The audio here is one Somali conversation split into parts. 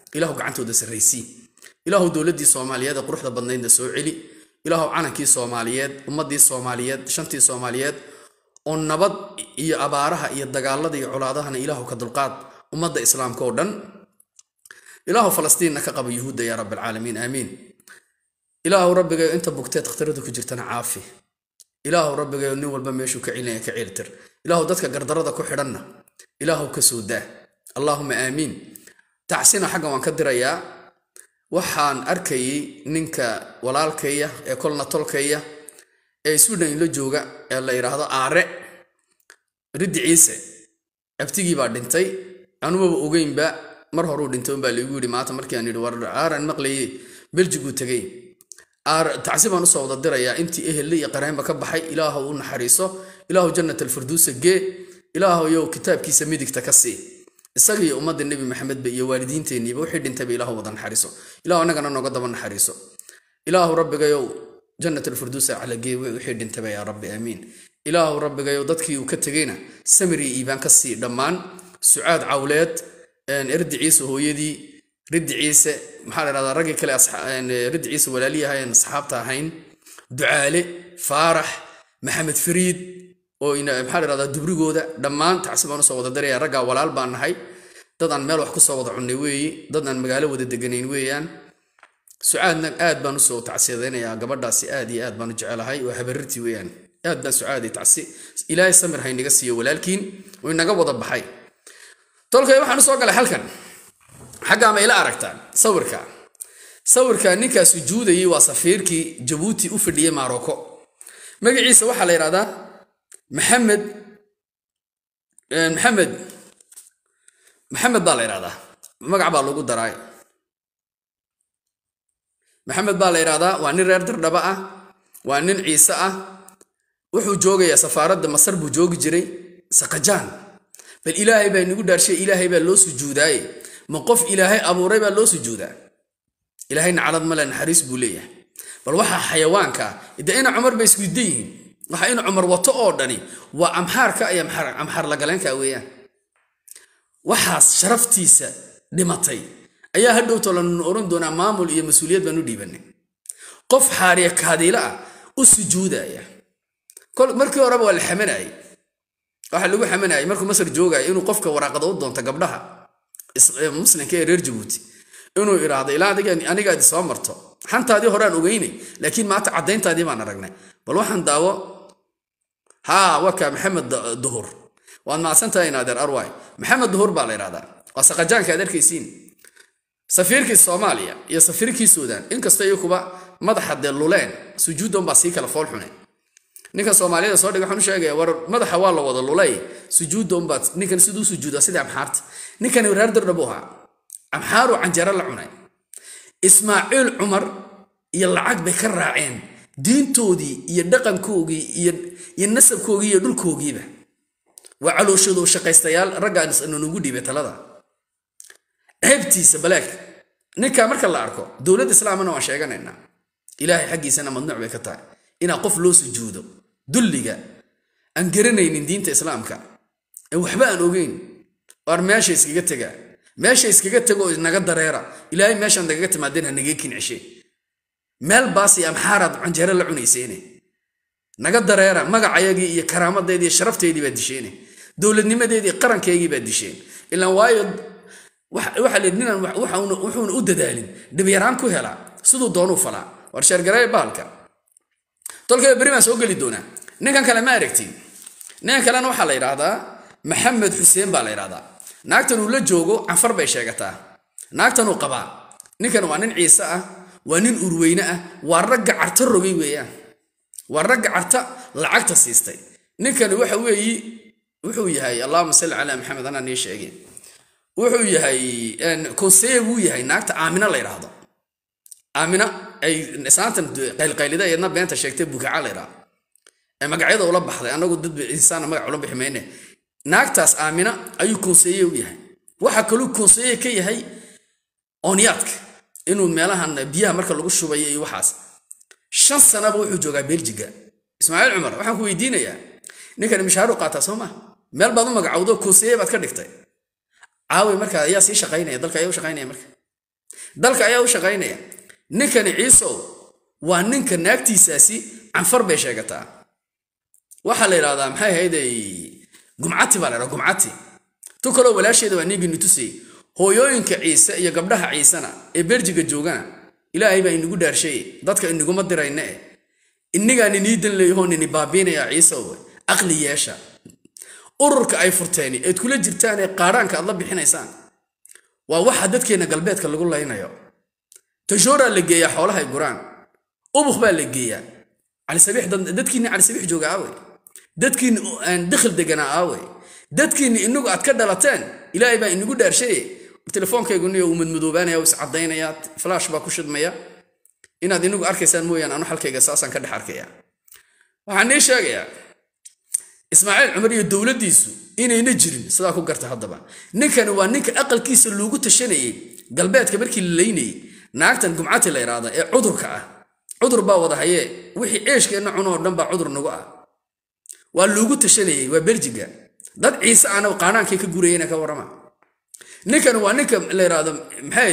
ilaahu gacantooda sarraysii ilaahu dowladdii soomaaliyeed ee quruxda badnaydna soo celi ilaahu calankii soomaaliyeed ummaddii soomaaliyeed shantii soomaaliyeed oo nabad iyo abaaraha iyo dagaalada iyo colaadahana ilaahu ka dulqaad ummadda islaamka oo dhan ilaahu falastiinna ka qaba yuhuudda yaa rab alcaalamiin aamiin ilaahu rabbigayo inta bugteed khataradu ku jirtana caafi ilaahu rabbigayo nin walba meeshuu ka celinaya ka ceeltir ilaahu dadka gardarada ku xidhanna ilaahu ka soo daa allaahuma aamiin tacsina xaggan waan ka dirayaa waxaan arkayay ninka walaalkaya ee kolna tolkaya ee swidhan la jooga ee la yidhaahdo aare riddi ciise abtigii baa dhintay anumaba ogeynba mar horuu dhintay unbaa laigu yidhi maanta markii aan yidhi war aaran maqlaye beljiguu tegey tacsi baan usoo wada dirayaa intii ehelle iyo qareenba ka baxay ilaahu u naxariiso ilaahu jannat alfirduusa gee ilaahu yow kitaabkiisa midigta ka sii isaga iyo ummadda nebi maxamedba iyo waalidiinteenniiba wixii dhintayba ilaahu wada naxariiso ilaahu annagana nooga daba naxariiso ilaahu rabbigayow jannat alfirduusa calagee wixii dhintayba yaa rabbi aamiin ilaahu rabbigayow dadkii uu ka tegeyna samir iyo iibaan ka sii dhammaan sucaad cawleed erdi ciise hooyadii riddi ciise maxaa la dhahdaa raggii kale riddi ciise walaaliyahay aan asxaabta ahayn ducaale faarax maxamed fariid oo maxaa la dhahdaa dubrigooda dhammaan tacsi baan usoo wada daraya raggaa walaal baan nahay dad aan meel wax kusoo wada cunnay weeyi dad aan magaalo wada deganayn weeyaan sucaadna aad baan usoo tacsiyadaynayaa gabadhaasi aad iyo aad baan u jecelahay waa habarirtii weeyaan aad baan sucaaday tacsi ilaahay samir haynaga siiyo walaalkiin oo inaga wada baxay tolkay waxaan usoo galay halkan xaggaa ma ila aragtaan sawirka sawirka ninkaa sujuudayay waa safiirkii jabuuti u fadhiyey marocco magaciisa waxaa la yidhahdaa maxamed maxamed maxamed baa la yidhahdaa magac baa lagu daraay maxamed baa la yidhahdaa waa nin reer dardhaba ah waa nin ciise ah wuxuu joogayaa safaaradda masar buu joogi jiray sakajaan bal ilaahay baa inagu dhaarshay ilaahay baa loo sujuudaaye ma qof ilaahay abuuray baa loo sujuudaa ilaahayna calad male naxariis buu leeyahay bal waxaa xayawaanka de ina cumar bay isku da yihiin waxa ina cumar wato oo dhani waa amxaarka iyo amxaar lagaleenka weeyaan waxaas sharaftiisa dhimatay ayaa hadhowto lanunu oran doonaa maamul iyo mas-uuliyad baan u dhiibanay qof xaariya kaadiila ah u sujuudaya markii horeba waa la xamanayay waxaa lagu xamanayay markuu masar joogaya inuu qofka waraaqada u doonto gabdhaha muslimka ee reer jabuuti inuu iraahdo ilaa anigaadi soo marto xantaadii horaan ogeynay laakiin maanta caddayntaadii baan aragnay bal waxaan daawo haa waka maxamed duhur waad macsantahay inaadeer arwaay maxamed duhur baa la yidhahdaa waa saqajaanka aad arkaysiin safiirkii soomaaliya iyo safiirkii suudaan inkastoo iyakuba madaxa dee luleen sujuuddan baa sii kala fool xune ninka soomaaliyada soo dhig waxaan u sheegaya war madaxa waa la wada lulay sujuudda unbaad ninkan siduu sujuudaa sidii amxaarta ninkani reer dardhabu ahaa amxaaru canjaro la cunay ismaaciil cumar iyo lacag bay ka raaceen diintoodii iyo dhaqankoogii iyo nasabkoogii iyo dhulkoogiiba waa calooshoodu shaqaystayaal raggaan nugu dhiibay talada ceebtiisa baleeg ninka marka la arko dowladda islaamana waan sheeganaynaa ilaahay xaggiisana mamnuuc bay ka tahay inaa qof loo sujuudo dulliga aan garanaynin diinta islaamka ee waxba aan ogeyn waar meesha iskaga tegaa meesha iskaga tegoo naga dareera ilaahay meeshaan nagaga timaadeen ha nagee kinceshe meel baasi amxaaraad canjeero la cunayseene naga dareera magacayagii iyo karaamadeedii iyo sharafteedii baad disheene dowladnimadeedii qarankeygii baad disheen ilaan waayo waxaa leed ninaan wuxuuna u dadaalin dhibyaraan ku helaa siduu doonuu falaa war sheergareeye bahalka tolkaba beri baan soo geli doonaa ninkan kale ma aragtiin ninkan kalena waxaa la yidhaahdaa maxamed xuseen baa la yidhahdaa naagtan uu la joogo canfar bay sheegataa naagtan uu qabaa ninkan waa nin ciise ah waa nin urweyne ah waa ragga carta rogay weeyaan waa ragga carta lacagta siistay ninkani waxa weeyi wuxuu yahay allahuma salli calaa maxamed anaa nii sheegay wuxuu yahay konseye buu yahay naagta aamina la yidhaahdo aamina ay saantan qaylqaylida eedna beenta sheegtay bukaca la yidhaahdo ee magacyada ula baxday anagu dad insaana magac ula bixi mayne naagtaas aamina ayuu konseye u yahay waxa kaluu konseye ka yahay oonyaadka inuu meelahan biyaha marka lagu shubayo iyo waxaas shan sanaba wuxuu joogaa beljiga ismaaciil cumar waxaan ku weydiinayaa ninkan mishaaru qaataa soo maa meel baad u magacowdo konseye baad ka dhigtay caawi markaa ayaa sii shaqaynaya dalka ayaa u shaqaynaya marka dalka ayaa u shaqaynaya ninkani ciisow waa ninka naagtiisaasi canfar bay sheegataa waxaa la yidhahdaa maxay ahayday gumcati baa la ydhaha gumcati tu kaloo walaasheeda waa niigini tusayey hooyooyinka ciise iyo gabdhaha ciisena ee berjiga joogana ilaahay baa inagu dhaarshay dadka inaguma dirayna eh innigaan inii dan leeyahoo nini baabiinaya ciisow aqli yeesha ururka ay furteen eed kula jirtaan ee qaadhaanka aad la bixinaysaan waa waxa dadkeenna galbeedka lagu laynayo tajooraa la geeyaa xoolahay guraan ubuk baa la geeyaa calisabiix dadkiinni calisabiix jooga aawey dadkiinni aan dakhil deganaa aawey dadkiinni inagu aad ka dhalateen ilaahay baa inagu dhaarshaye telefoonkayguniyo uu madmadoobaanaya is caddaynaya flash baa ku shidmaya inaad inagu arkaysaan mooyaan anu xalkayga saasaan ka dhex arkaya waxaan nii sheegayaa ismaaciil cumar iyo dowladdiisu inayna jirin sidaa ku garta haddaba ninkani waa ninka aqalkiisa loogu tashanayey galbeedka markii la laynayey naagtan gumcati la yidhaahda ee cudurka ah cudur baa wada hayee wixii ceeshkeenna cunoo dhan baa cudur nagu ah waa loogu tashanayey waa berjiga dad ciise ana qaanaankay ka gurayena ka warrama ninkani waa ninka la yidhaahdo maxay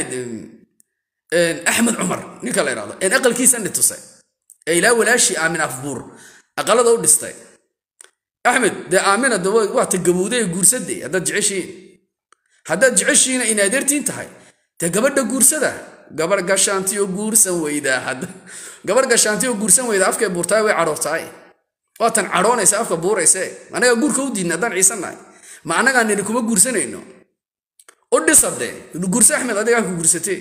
axmed cumar ninka la yidhahdo een aqalkiisa nitusay ee ilaa walaashii aamin afbuur aqalada u dhistay axmed dee aamina de waa ta gabowday ee guursadee haddaad jeceshihiin haddaad jeceshihiina inaadeertiin tahay dee gabadha guursada gabar gashaantiyo guursan weydaa gabar gashaantiyo guursan weydaa afkay buurtaay way cadhoortaay waatan cadhoonaysa afka buurayse anagaa guurka u diidna haddaan ciisannahay ma annagaa nini kuma guursanayno u dhisade guurse axmed adigaa ku guursatee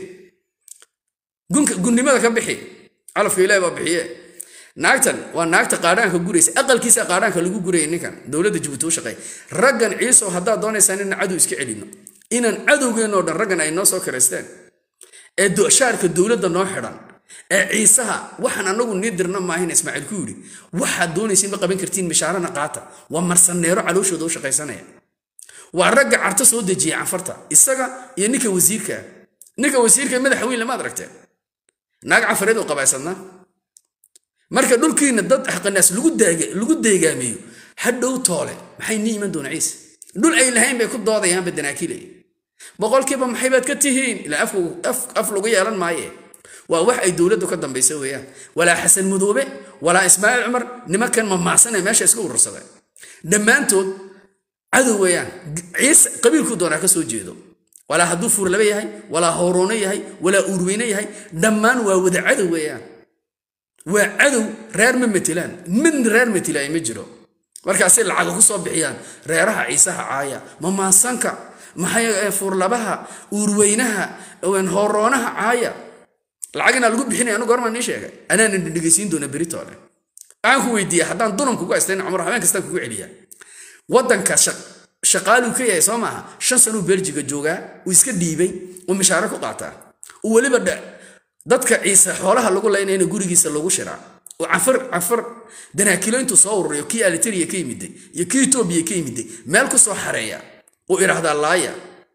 gunnimada ka bixi calafka ilahi baa bixiye naagtan waa naagta qaadhaanka guraysa aqalkiisa qaadhaanka lagu guraya ninkan dowladda jabuuti u shaqeey raggan ciisow haddaad doonaysaan inaan cadow iska celino inaan cadowgeennoo dhan raggan ay noo soo kiraysteen ee shaarka dowladda noo xidhan ee ciisaha waxaan anagu nii dirna maahin ismaaciil ku yidhi waxaad doonaysiin ma qaban kartiin mishaarana qaata waa marsaneero calooshooda u shaqaysanaya waa ragga carto soo dejiya canfarta isaga iyo ninka wasiirka ninka wasiirka madaxa weyn lamaad aragteen naag canfareed oo qabaysadnaa marka dhulkiina dad xaqanaas lagu deegaamiyo hadhow toole maxay nii iman doona ciise dhul ay lahayn bay ku doodayaanba danaakilay boqolkiiba maxaybaad ka tihiin ilaa af lagu yeelan maaye waa wax ay dowladdu ka dambaysa weeyaan walaa xasan mudoobe walaa ismaaciil cumar nimankan mamaasanee meesha iska urursada dhammaantood cadow weeyaan ciise qabiilkuu doonaa ka soo jeedo walaa hadduu fuurlaba yahay walaa howroono yahay walaa uurweyne yahay dhammaan waa wada cadow weeyaan waa cadow reer ma matelaan mid reer matelaay ma jiro markaasay lacaga ku soo bixiyaan reeraha ciisaha caaya mamaasanka maxay fuurlabaha uurweynaha horoonaha caaya lacag inaa lagu bixinaya anu goormaa nii sheegay anaana dhegeysiin doona beritoole waxaan ku weydiiya haddaan dunan kugu haystayn cumar habeen kastaan kugu celiya waddanka shaqaaluu ka yahay soo maaha shan sanuu berjiga joogaa uu iska dhiibay uu mishaaro ku qaataa uu weliba dadka ciise xoolaha lagu laynayna gurigiisa lagu shiraa oo canfar canfar danaakilo intuu soo ururiyo kii aliteria ka yimiday iyo kii etoobiya ka yimiday meel ku soo xareeya uu idhaahdaa laaya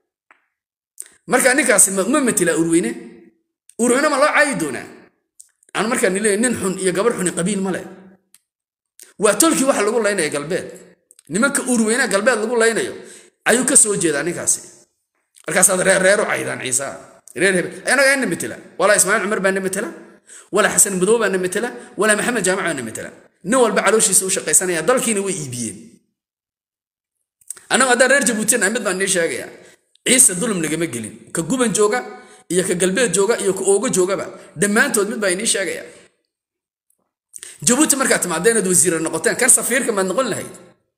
marka ninkaasi ma matela urweyne urweyne ma loo caayi doonaa aan markaa nileeya nin xun iyo gabar xuni qabiil ma leh waa tolkii waxa lagu laynaya galbeed nimanka urweynaha galbeed lagu laynayo ayuu ka soo jeedaa ninkaasi markaasaad reerreeru caydaan ciisaa reer hebel anaga ina metela walaa ismaaciil cumar baa na metela walaa xasan madow baa na metela walaa maxamed jaamac baa na metela nin walba calooshiisa u shaqaysanaya dalkiina way iibiyeen annagu haddaan reer jabuutina mid baan nii sheegaya ciise dulum nagama gelin ka guban jooga iyo ka galbeed jooga iyo ka oogo joogaba dhammaantood mid baa inii sheegaya jabuuti markaad timaada inaad wasiira noqoteen kan safiirka maad noqon lahayd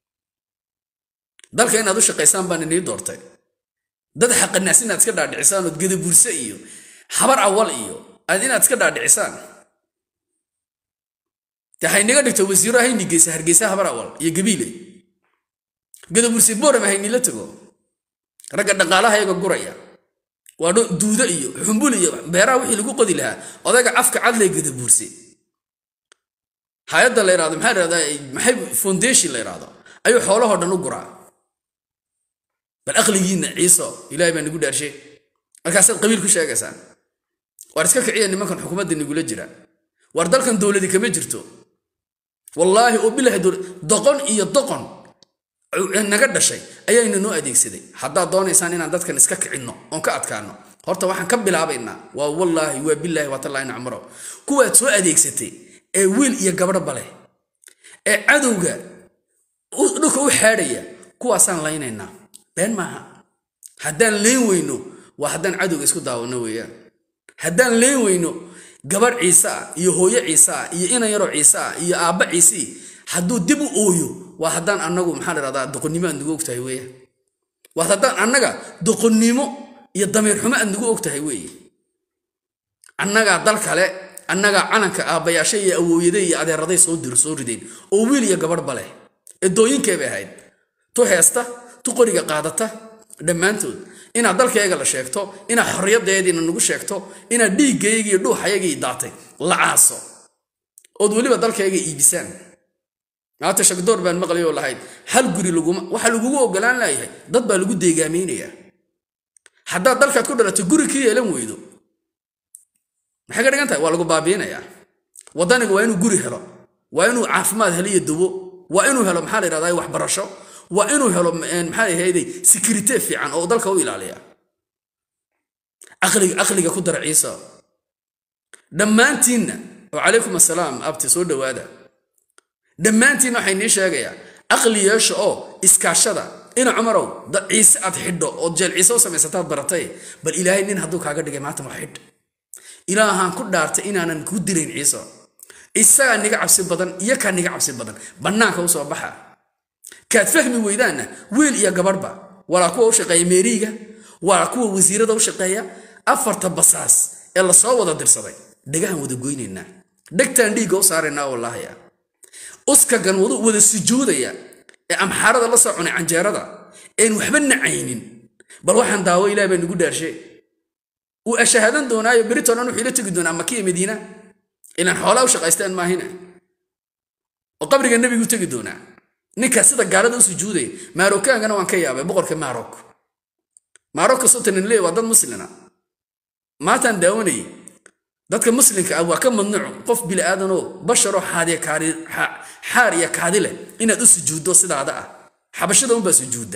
dalka inaad u shaqaysaan baan inii doortay dad xaqanaas inaad iska dhaadhicisaan ood gadaburse iyo habar awal iyo aad inaad iska dhaadhicisaan de haynaga dhigto wasiiro hayni geysa hargeysa habar awal iyo gabiile gadaburse boorama haynila tago ragga dhaqaalaha iyaga guraya waa duudo iyo xumbul iyo beeraha wixii lagu qodi lahaa odayga afka cadlay gadabuurse hay-adda la yidhahdo maxaa yidhahdaa maxay foundation la yidhahdo ayuu xoolahoo dhan u guraa bal aqligiinna ciiso ilaahay baa nagu dhaarshe markaasaad qabiil ku sheegaysaan waar iska kiciya nimankan xukuumadda nagula jira waar dalkan dowladi kama jirto wallaahi oo bilahi doqon iyo doqon naga dhashay ayayna noo adeegsaday haddaad doonaysaan inaan dadkan iska kicinno oon ka adkaano horta waxaan ka bilaabaynaa waa wallaahi waa bilaahi waa tallaahi nacmaro kuwaad soo adeegsatay ee wiil iyo gabadhba leh ee cadowga dhulka u xaadhaya kuwaasaan laynaynaa been maaha haddaan layn weyno waa haddaan cadowga isku daawano weeyaan haddaan layn weyno gabadh ciise ah iyo hooyo ciise ah iyo inan yaroo ciise ah iyo aabba ciisii hadduu dib u ooyo waa haddaan annagu maxaa ladhahdaa doqonnimo aad nagu ogtahay weeyaan waa haddaan annaga doqonnimo iyo damiir xumo aad nagu ogtahay weeye annagaa dal kale annagaa calanka aabbayaasha iyo awooyaday iyo adeeraday soo dir soo rideen oo wiil iyo gabadhba leh eedooyinkee bay ahayd tu heesta tu qoriga qaadata dhammaantood inaad dalkayga la sheegto inaad xorriyadeediina nagu sheegto inaad dhiiggayga iyo dhuuxayagii daatay la caaso ood weliba dalkayga iibisaan maata shagdoor baan maqlay oo lahayd hal guri laguma waxaa lagugu ogolaan laayahay dad baa lagu deegaameynayaa haddaad dalkaad ku dhalato guri ka yeelan weydo maxay ka dhigan tahay waa lagu baabiinayaa waddaniga waa inuu guri helo waa inuu caafimaad helo iyo dawo waa inuu helo maxaa la yidhahdaa waxbarasho waa inuu helo maxaa ahayday security fiican oo dalka u ilaaliya aqliga aqliga ku dara ciisa dhammaantiinna wacalaykum assalaam abti soo dhowaada dhammaantiinna waxay nii sheegayaa aqli yeesha oo iskaashada ina cumarow dad ciise aad xidho ood jeel ciise u samaysataad baratay bal ilaahay nin hadduu kaaga dhigay maanta wax xidh ilaahaan ku dhaartay inaanan ku dirayn ciise isagaa niga cabsi badan iyo kaa niga cabsi badan bannaanka u soo baxa kaad fahmi weydaanna wiil iyo gabadhba walaa kuwa u shaqeeya meeriiga walaa kuwa wasiirada u shaqeeya afarta basaas ee lasoo wada dirsaday dhegahan wada goynaynaa dhegtaan dhiigga u saaraynaa wallaahiya uskagan wada sujuudaya ee amxaarada la soo cunay canjeerada een waxba nacaynin bal waxaan daawo ilaah baa nagu dhaarshe uu ashahaadan doonaayo berito dhan wuxuu ila tegi doonaa makiya madiina ilaan xoolaa u shaqaystaan maahina oo qabriga nebigu tegi doonaa ninkaa sida gaalada u sujuudaya maarokaankana waan ka yaabay boqorka maarok maarokka sotanin leey waa dad muslina maataan daawanayay dadka muslimka ah waa ka mamnuuc qof bili aadanoo basharoo xaar iyo kaadi leh inaad u sujuuddo sidaada ah xabashada unbaa sujuudda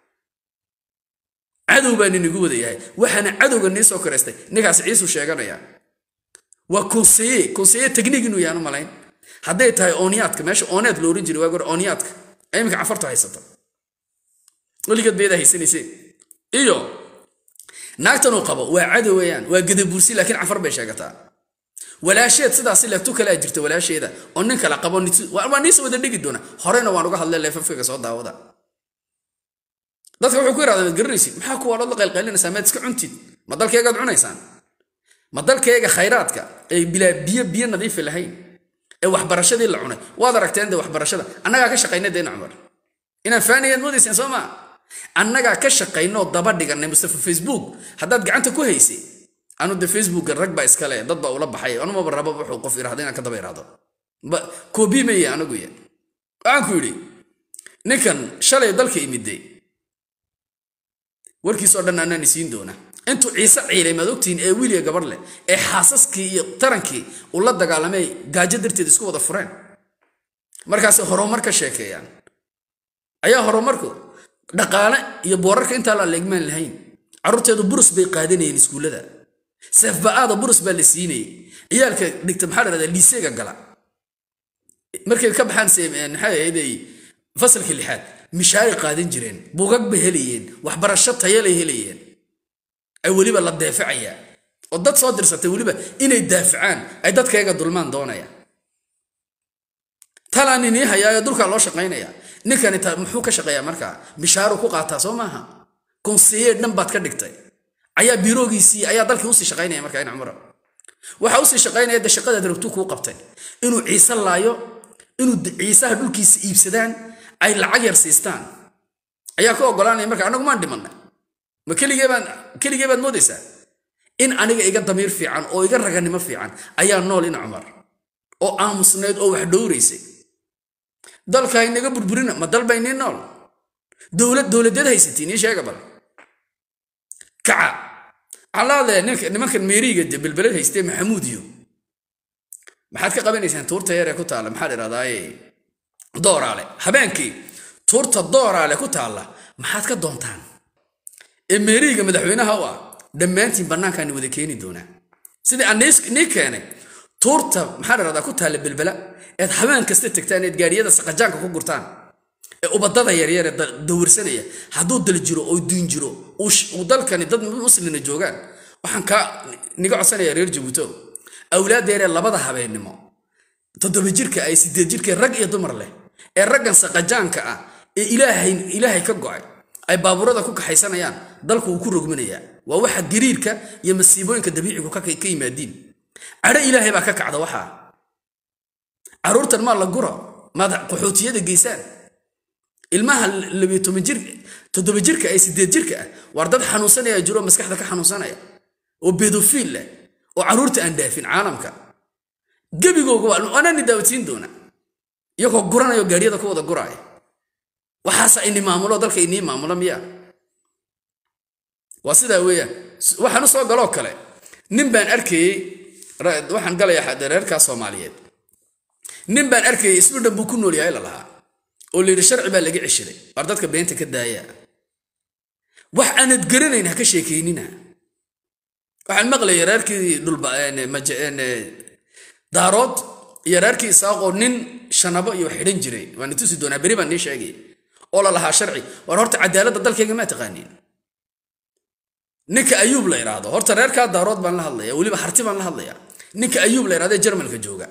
cadow baa ninagu wada yahay waxaana cadowga nii soo karaystay ninkaas ciisu sheeganaya waa konseye konseye tegniig inuu yahan u malayn hadday tahay ooniyaadka meesha ooneed lo oran jiray waa gor ooniyaadka iminka cafarta haysata weligeed bayada haysanayseen iyo naagtan uu qabo waa cadow weeyaan waa gadabuursi laakiin cafar bay sheegataa walaasheed sidaasi leegtu kalea jirta walaasheeda oo nin kala qabo waa niisa wada dhigi doona horena waan uga hadlay leefafkaga soo daawada dadka wuxuu ku yidhahdaa maad garanaysid maxaa kuwa dhood la qaylqaylinaysaa maad iska cuntid ma dalkeegaad cunaysaan ma dalkeega khayraadka ee bilaa biyo biyo nadiifi lahayn ee waxbarashadii la cunay waad aragteen de waxbarashada annagaa ka shaqaynay deena cumar inaan faanayaad moodayseen soo maa annagaa ka shaqaynoo daba dhiganay mustafa facebook haddaad gacanta ku haysay anu de facebooka rag baa iskale dad baa ula baxay anumaba rabo wuxuu qof irahdo inaan ka daba irahdo koobi maya anagu ya waxaan ku yidhi ninkan shalay dalka imiday warkiisoo dhan anaan isiin doona intuu ciise ciilay maad ogtihiin ee wiiliya gabadh leh ee xaasaskii iyo tarankii uu la dagaalamay gaajo darteed isku wada fureen markaasay horumar ka sheekeeyaan ayaa horumarku dhaqaale iyo boorarka intaa la leegmaan lahayn carruurteedu burus bay qaadanayeen iskuullada seefba'aada burus baa la siinayay ciyaalka dhigta maxaa la dhahdaa liiseega gala markay ka baxaan maxay ahayday fasalka lixaad mishaaray qaadan jireen bugag bay helayeen waxbarasho tayalay helayeen ay weliba la deefacayaa oo dad soo dirsatay weliba inay daafacaan ay dadkayga dulmaan doonayaan talaan inii hayaayo dulkaa loo shaqaynaya ninkani muxuu ka shaqeeyaa markaa mishaaru ku qaataa soo maaha konseyer dhan baad ka dhigtay ayaa biiroogiisii ayaa dalkii usii shaqaynaya markaa in cumra waxa usii shaqaynaya de shaqadaad rabtuu kuu qabtay inuu ciise laayo inuu ciisaha dhulkiisa iibsadaan ay lacag yar siistaan ayaa ka ogolaanaya marka anagu maan dhimanay ma keligeebaan keligee baad moodaysaa in aniga iga damiir fiican oo iga raganimo fiican ayaa nool in cumar oo aamusnayd oo wax dhowraysay dalka inaga burburina ma dal baynii nool dowlad dowladeed haysatiin ii sheega bal kaca calaade nimankan meeriga de belbeled haystee maxamuud iyo maxaad ka qabanaysaan tuurta yaree ku taalla maxaa idhahdaaye dooraale habeenkii tuurta dooraale ku taalla maxaad ka doontaan ee meeriga madaxweynaha u ah dhammaantiin bannaankaani wada keeni doonaa sidii aan nii keenay tuurta maxaa la rahdaa ku taalla belbela eed habeen kasta tegtaan eed gaadhiyada saqajaanka ku gurtaan ee ubadada yaryar ee dawirsanaya hadduu dal jiro oo duun jiro uu dalkani dad muslina joogaan waxaan kaa niga codsanaya reer jabuuto awlaaddeeree labada habeennimo toddoba jirka ay sideed jirka rag iyo dumar leh ee raggan saqajaanka ah ee ilaahay ilaahay ka go'ay ay baabuurada ku kaxaysanayaan dalku uu ku rogminayaa waa waxa gariirka iyo masiibooyinka dabiicigu ka yimaadiin cadho ilaahay baa ka kacda waxaa caruurtan maa la guro maad qaxootiyada geysaan ilmaha labiyo toban jir toddoba jirka ee sideed jirka ah waar dad xanuunsanaya jiro maskaxda ka xanuunsanaya oo bedofiil leh oo caruurta aan dhaafin caalamka gebigooga waanaani daawatiyn doona iyagoo guranayo gaadhiyada ku wada guraaya waxaasa ini maamulo dalka inii maamulo miya waa sidaa weeyaan waxaan u soo galoo kale nin baan arkayey waxaan galayaa reerkaa soomaaliyeed nin baan arkayey isbidhan buu ku nool yahay la lahaa oo layidhi sharci baa laga ceshiday waar dadka beenta ka daaya wax aanad garanayn ha ka sheekaynina waxaan maqlaya reerkii daarood iyo reerkii isaaqoo nin shanabo iyo xidhan jiray waana tusi doonaa beri baan nii sheegay oo la lahaa sharci waar horta cadaaladda dalkayga maa taqaaniin ninka ayuub la idhaahdo horta reerkaa daarood baan la hadlaya weliba harti baan la hadlaya ninka ayuub la idhahdo ee jarmalka jooga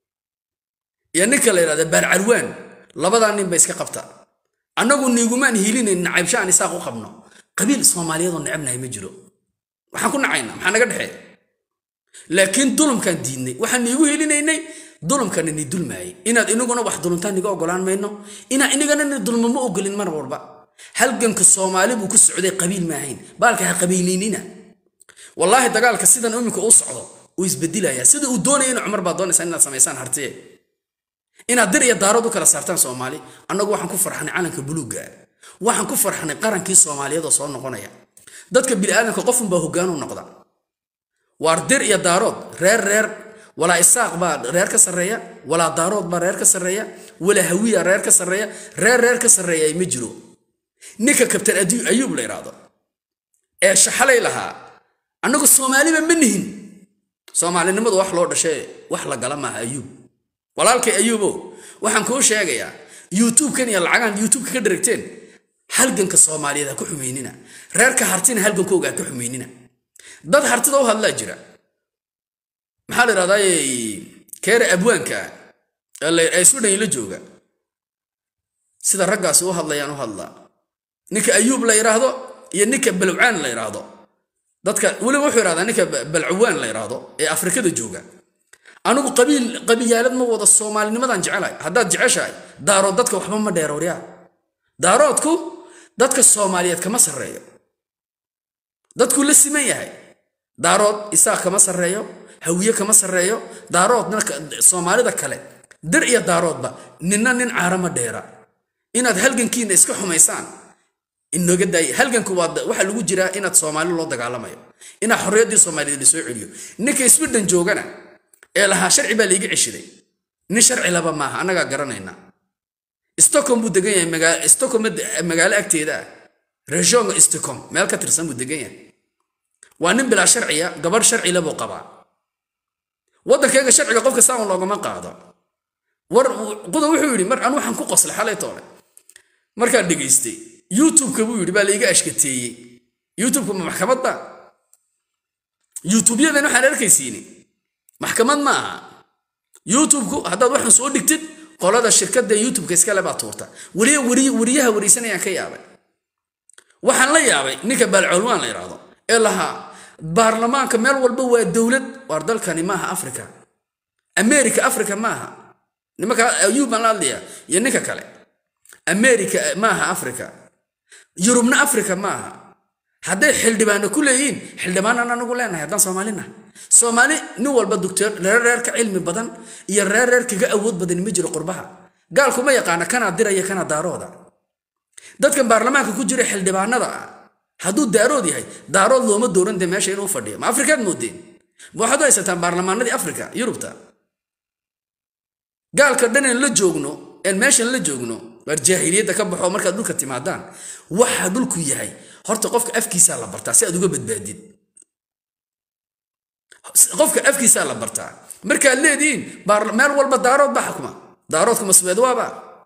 iyo ninka la idhahda baarcarwaan labadaa nin ba iska qabta annagu niigumaan hiilinayn nacaybsha aan isaaq u qabno qabiil soomaaliyeedoo necabnahay ma jiro waxaan ku nacaynaa maxaa naga dhexeeya laakiin dulumkaan diidnay waxaan niigu helinaynay dulumkana ni dulmaayay inaad inaguna wax duluntaan niga ogolaan mayno inaa inagana ni dulmo ma ogolin mar walba halganka soomaali buu ku socday qabiil maahayn baalka ha qabiiliinina wallaahi dagaalka sidan iminka u socdo uu isbedilayaa sida uu doonaya inu cumar baa doonaysaa inaad samaysaan hartiye inaad dir iyo daarood u kala saartaan soomaali annagu waxaan ku farxnay calanka buluugga waxaan ku farxnay qarankii soomaaliyeed oo soo noqonaya dadka bini'aadamka qofunbaa hoggaanu noqda waar dir iyo daarood reer reer walaa isaaq baa reer ka sarreeya walaa daarood baa reer ka sarreeya walaa hawiya reer ka sarreeya reer reer ka sarreeya ma jiro ninka kabtan ayuub la idhaahdo ee shaxalay lahaa annagu soomaaliba ma nihin soomaalinimadu wax loo dhashee wax la gala maaha ayuub walaalkay ayuubo waxaan kuu sheegayaa youtube-kan iyo lacagaan youtube-ka ka dharagteen halganka soomaaliyeed ha ku xumaynina reerka hartina halgankooga ha ka xumaynina dad hartida u hadlaa jira maxaa la idhahdaa keere abwaanka ee swidhan la jooga sida raggaasi u hadlayaan u hadlaa ninka ayuub la yidhaahdo iyo ninka balwcaan la yidhaahdo dadka weliba wuxuu yidhahdaa ninka balcawaan la yidhaahdo ee afrikada jooga anigu qabiil qabiilaalad ma wada soomaalinimadan jecelahay haddaad jeceshahay daarood dadka waxba ma dheerooryaa daaroodku dadka soomaaliyeed kama sarreeyo dadkuu la siman yahay daarood isaaq kama sarreeyo hawiye kama sarreeyo daaroodna soomaalida kale dir iyo daaroodba ninna nin caara ma dheera inaad halgankiina iska xumaysaan inooga daay halganku waa waxaa lagu jiraa inaad soomaali loo dagaalamayo inaad xorriyaddii soomaaliyeed la soo celiyo ninka swidhan joogana ee lahaa sharci baa laiga ceshiday nin sharci laba maaha annagaa garanayna stockholm buu degan yahay stockholm magaalo agteeda ah regionga stockholm meel ka tirsan buu degan yahay waa nin bilaa sharciya gabadh sharci labuu qabaa waddankayga sharciga qofka saawan loogama qaado war quda wuxuu yidhi mar anu waxaan ku qoslay xalay toole markaan dhegaystay youtube-ka buu yidhi baa laiga ashkateeyey youtube-ka ma maxkamad ba youtube-yadan waxaan arkaysiini maxkamad ma aha youtube-ku haddaad waxaan soo dhigtid qolada shirkadda youtube-ka iskale baa tuurta weliya weriyaha wareysanayaan ka yaabay waxaan la yaabay ninka baalcolwaan la yidhaahdo ee lahaa baarlamaanka meel walba waa dowlad waar dalkani maaha africa america africa maaha nimanka ayuub baan la hadlaya iyo ninka kale america maaha africa yurubna africa maaha hadday xildhibaano ku leeyihiin xildhibaanan anagu leenahay haddaan soomaalina soomaali nin walba doctor reer reer ka cilmi badan iyo reer reer kaga awood badan ma jiro qurbaha gaalkuma yaqaana kanaa diraya kanaa daarooda dadkan baarlamaanka ku jira xildhibaanada ah hadduu daarood yahay daarood looma dooran dee meesha inuu fadhiyo ma afrikaad moodeen ma waxaad u haysataan baarlamaanadii afrika yurubta gaalka dhanen la joogno een meeshan la joogno waar jaahiliyadda ka baxo markaad dhulka timaadaan waxa dhulku yahay horta qofka afkiisaa la bartaa si aad uga badbaadid qofka afkiisaa la bartaa markaad leedihiin meel walba daarood baa xukuma daaroodka ma suweedwaaba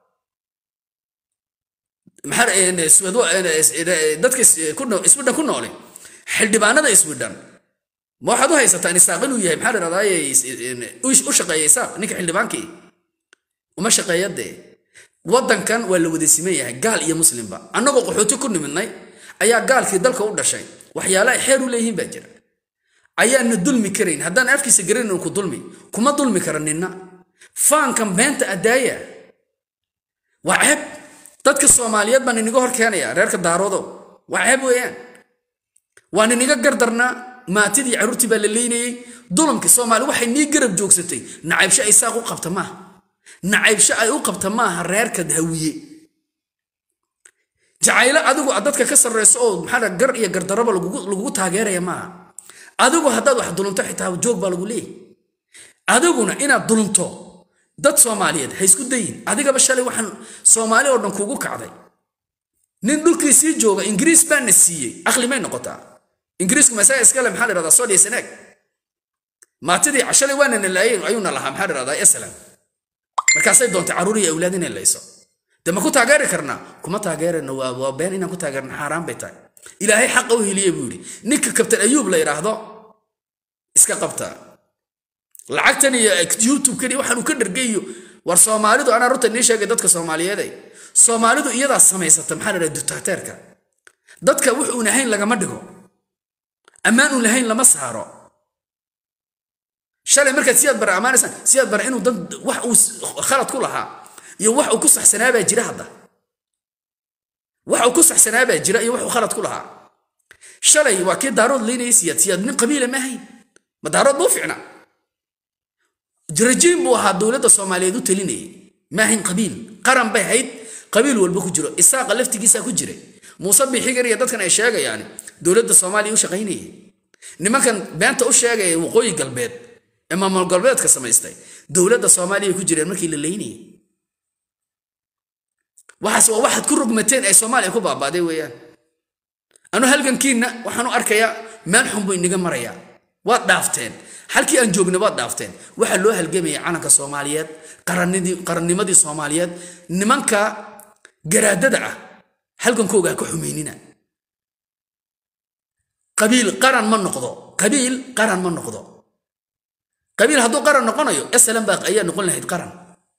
dadka iswidhan ku noole xildhibaanada iswidhan ma waxaad u haysataan isaaq inuu yahay maxaa dhahdaay u shaqeeya isaaq ninka xildhibaankii uma shaqeeya dee waddankan waa la wada siman yahay gaal iyo muslimba annagoo qaxooti ku nimidnay ayaa gaalkii dalka u dhashay waxyaala ay xeer u leeyihiin baa jira ayaana dulmi karayn haddaan afkiisa garanin ku dulmi kuma dulmi kara ninna faankan beenta addaaya waa ceeb dadka soomaaliyeed baan iniga hor keenaya reerka daaroodo waa ceeb weeyaan waan iniga gardarnaa maatidii carruurtii baa la leynayey dulamkii soomaali waxay nii garab joogsatay nacaybsho ay saaq u qabta maaha nacaybsho ay u qabta maaha reerka hawiye jacaylo adigu dadka ka sarreyso oo maxaa gar iyo gardaraba lagugu taageeraya maaha adigu haddaad wax dulunto xitaa joog baa lagu leeyahy adiguna inaad dulunto dad soomaaliyeed ha isku dayin adigaba shalay waxaan soomaali oo dhan kugu kacday nin dhulkii sii jooga ingiriis baana siiyey aqli may noqotaa ingiriisku masaga iskale maxaa dhahdaa sodhiya sanaag maatidii shalay waana nalaayeen ayuuna lahaa maxaa dhahdaa eslam markaasay doontay carruur iyo awlaad inay layso de ma ku taageeri karnaa kuma taageerayno waa been inaan ku taageerno xaaraan bay tahay ilaahay xaqa u heliye buu yidhi ninka kabtan ayuub la yidhaahdo iska qabta lacagtan iyo youtube-kan iyo waxaan uu ka dhargayo war soomaalidu anaa runta nii sheegay dadka soomaaliyeede soomaalidu iyadaa samaysata maxaa la dhaha dictateerka dadka wuxuun ahayn lagama dhigo ammaan uun lahayn lama saaro shalay markaad siyaad bare ammaanaysaan siyaad bare inuu dad wax uu khalad ku lahaa iyo wax uu ku saxsanaa baa jira hadda wax uu ku saxsanaa baa jira iyo wax uu khalad ku lahaa shalay waa kii daarood leynayay siyaad siyaad nin qabiila ma ahayn ma daarood buu ficna rajiim buu ahaa dowladda soomaaliyeed u talinayay ma ahayn qabiil qaran bay hayd qabiil walba ku jiro isaaqa laftigiisaa ku jiray muuse bixigar iyo dadkan ay sheegayaan dowladda soomaaliya u shaqaynayay nimankan beenta u sheegaya waqooyi galbeed ee maamul galbeedka samaystay dowladda soomaaliya ku jireen markii la leynayay waxaas waa waxaad ku rogmateen ay soomaaliya ku baabaaday weeyaan anu halgankiinna waxaan u arkayaa meel xun buu inaga marayaa waad dhaafteen halkii aan joogna waad dhaafteen waxaa loo halgamaya calanka soomaaliyeed qarannimadii soomaaliyeed nimanka garaadada ah halgankooga ha ka xumaynina qabiil qaran ma noqdo qabiil qaran ma noqdo qabiil hadduu qaran noqonayo eslan baa ayaa noqon lahayd qaran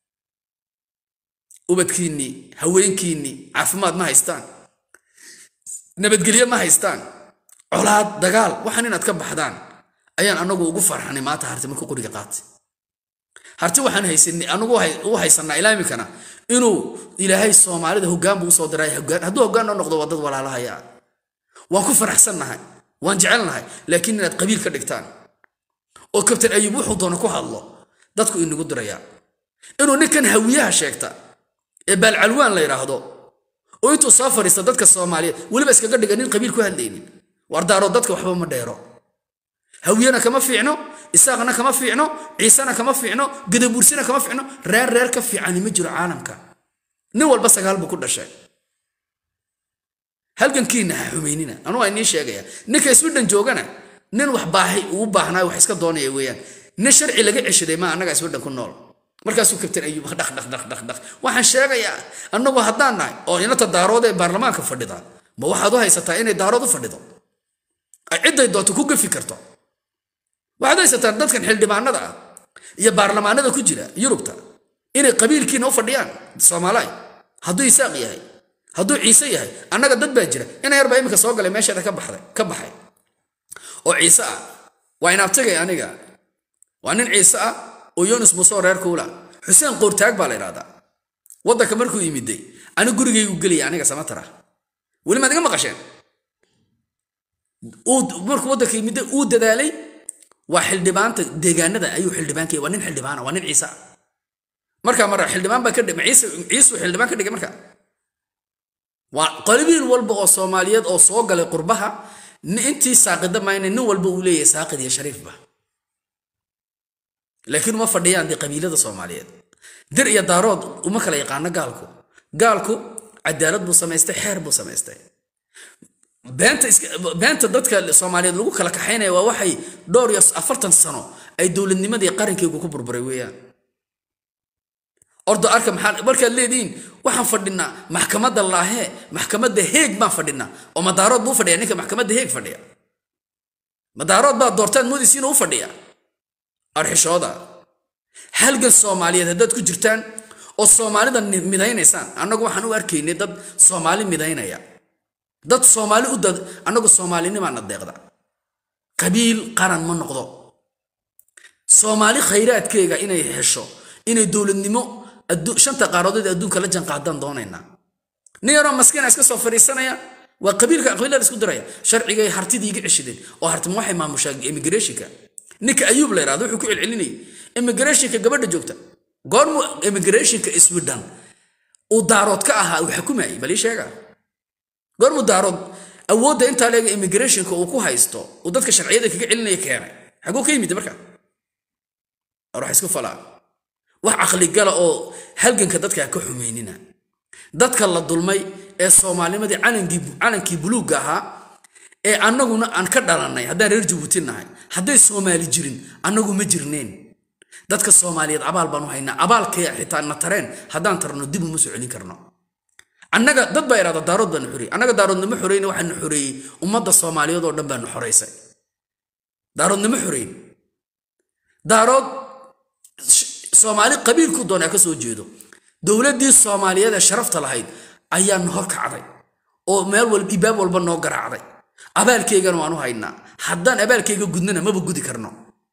ubadkiinnii haweenkiinnii caafimaad ma haystaan nabadgelyo ma haystaan colaad dagaal waxaan inaad ka baxdaan ayaan anagu ugu farxanay maanta harti markuu qoriga qaatay harti waxaan haysanay anagu u haysanaa ilaa iminkana inuu ilaahay soomaalida hoggaan buu usoo diray hoggaan hadduu hoggaan noo noqdo waa dad walaalahaya waan ku faraxsannahay waan jecelnahay laakiin inaad qabiil ka dhigtaan oo kabtan ayub wuxuu doono ku hadlo dadku inagu dirayaa inuu ninkan hawiyaha sheegta ee baalcalwaan la yidhaahdo oo intuu soo fadhiista dadka soomaaliyeed weliba iskaga dhiga nin qabiil ku hadlaynin wardaaroo dadka waxba ma dheero hawiyana kama fiicno isaaqna kama fiicno ciisena kama fiicno gadabuursina kama fiicno reer reer ka fiicani ma jiro caalamka nin walba sagaal buu ku dhashay halgankiina ha xumaynina anuu waa inii sheegaya ninka iswidhan joogana nin wax baahay uu baahnaayo wax iska doonaya weeyaan nin sharci laga ceshaday ma annaga iswidhan ku nool markaasuu kabtan ayuub dhaq dhaq dhaq dhaq dhaq waxaan sheegayaa annagu haddaan nahay oo inata daarood ee baarlamaanka fadhida ma waxaad u haysataa inay daarood u fadhido ay cidday doonto ku gafi karto waxaad haysataan dadkan xildhibaanada ah iyo baarlamaanada ku jira yurubta inay qabiilkiina u fadhiyaan soomaaliya hadduu isaaq yahay hadduu ciise yahay annaga dad baa jira ina yar baa iminka soo galay meesheeda ka baxday ka baxay oo ciise ah waa inaabtigay aniga waa nin ciise ah oo yunus muusoo reer kuula xuseen qoortaag baa la idhahdaa waddanka markuu yimiday ani gurigaygu gelaya aniga samatar ah weli maad iga maqasheen markuu waddanka yimiday uu dadaalay waa xildhibaanta deegaanada ayuu xildhibaankaya waa nin xildhibaana waa nin ciise ah markaa mara xildhibaan baa ka dhig ciise ciisuu xildhibaan ka dhigay marka waa qalibiil walba oo soomaaliyeed oo soo galay qurbaha intii saaqida mayna nin walba uu leeyahay saaqid iyo shariifba laakiin uma fadhiyaan dee qabiilada soomaaliyeed dir iyo daarood uma kala yaqaano gaalku gaalku cadaalad buu samaystay xeer buu samaystay beenta iska beenta dadka soomaaliyeed lagu kala kaxaynaya waa waxay dhowr iyo afartan sano ay dowladnimadii qarankeygu ku burburay weeyaan ordo arka maxaa markaad leedihiin waxaan fadhinaa maxkamadda laahee maxkamadda heeg baan fadhinaa oo madaarood buu fadhiya ninka maxkamadda heeg fadhiya madaarood baa doortaan moodaysiin u fadhiya arxishooda halgan soomaaliyeed haddaad ku jirtaan oo soomaalida midaynaysaan annagu waxaan u arkaynay dad soomaali midaynaya dad soomaali u dad annagu soomaalinimaana deeqda qabiil qaran ma noqdo soomaali khayraadkeega inay hesho inay dowladnimo shanta qaaradood adduunka la janqaadaan doonaynaa nin yaroo maskiina iska soo fadhiisanaya waa qabiilka qabiilada isku diraya sharcigay hartidii iga ceshideen oo hartima waxay maamushaa immigrationka ninka ayuub la yidhahdo wuxuu ku celcelinayay immigrationka gabadha joogta goormu immigrationka sweden uu daarood ka ahaa uu xukumayay bal ii sheega goormu daarood awoodda intaa leega immigrationka uu ku haysto uu dadka sharciyada kaga celinaya keenay xaguu ka yimid marka wax isku falaa wax caqligala oo halganka dadka ka xumaynina dadka la dulmay ee soomaalnimadii calankii buluugga ahaa ee annaguna aan ka dhalannay haddaan reer jabuuti nahay hadday soomaali jirin annagu ma jirneen dadka soomaaliyeed abaal baan u haynaa abaalkay xitaa na tareen haddaan tarno dib uma soo celin karno annaga dad baa idhahda daarood baanu xoreeyey annaga daaroodnimo xoreyna waxaanu xoreeyey ummadda soomaaliyeed oo dhan baanu xoreysay daaroodnimo xoreyn daarood soomaali qabiilku doonaa ka soo jeedo dowladdii soomaaliyeed ee sharafta lahayd ayaanu hor kacday oo meel walba ibaab walba noo garaacday abaalkeygana waan u haynaa haddaan abaalkeyga gudnana maba gudi karno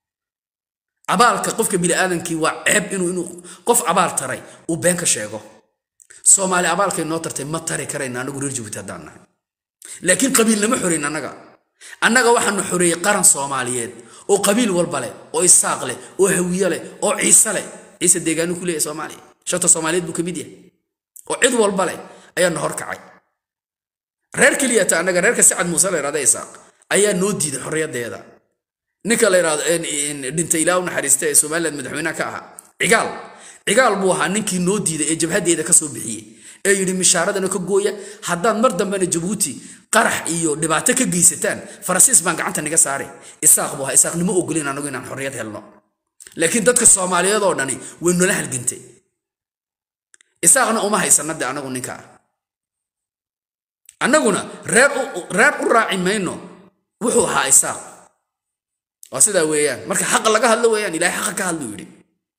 abaalka qofka biniaadamkii waa ceeb inuu inuu qof abaal taray uu been ka sheego soomaali abaalkay noo tartay ma tari karayna anagu reer jabuuti haddaan nahay laakiin qabiilnama xoreyn annaga annaga waxaanu xoreeyey qaran soomaaliyeed oo qabiil walba leh oo isaaq leh oo hawiye leh oo ciise leh ciise deegaanu ku leeyahay soomaaliya shanta soomaaliyeed buu ka mid yahay oo cid walba leh ayaanu hor kacay reer keliyata annaga reerka sacad muuse la yidhahda isaaq ayaa noo diiday xorriyaddeeda ninka la yidhahdo dhintay ilaa u naxariista ee somaliland madaxweynaha ka ahaa cigaal cigaal buu ahaa ninkii noo diiday ee jabhaddeeda ka soo bixiyey ee yidhi mishaaradana ka gooya haddaad mar dambena jabuuti qarax iyo dhibaato ka geysataan faransiis baan gacanta niga saare isaaq buu ahaa isaaqnimo ogolin anagu inaan xorriyad helno laakiin dadka soomaaliyeed oo dhani way nala halgantay isaaqna uma haysana de anagu ninkaa annaguna reer reer u raaci mayno wuxuu ahaa isaaq waa sidaa weeyaan marka xaqa laga hadlo weeyaan ilaahay xaqa ka hadlu yidhi